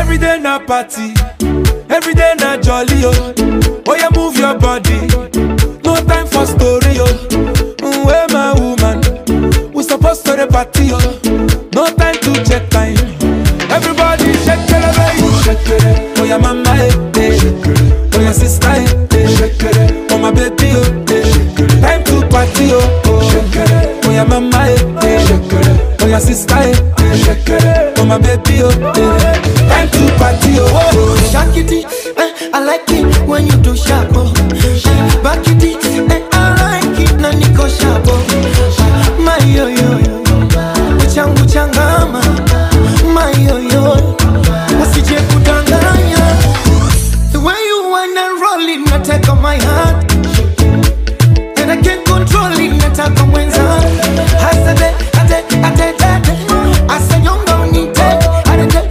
Every day na party, every day na jolly oh. Oh yeah, move your body, no time for story oh. Mm, Where my woman, we supposed to the party oh. No time to check time. Everybody shake it, baby. Shake it. Oh yeah, mama eh, eh. Oh yeah, sister eh, eh. Shake it. Oh my baby oh, eh. Time to party oh. oh. Shake it. Oh yeah, mama eh, eh. Shake it. Oh yeah, sister eh, eh. Shake it. Oh my baby oh, eh. Time to party oh. oh. Shakity, eh, I like it when you do sharp. Oh.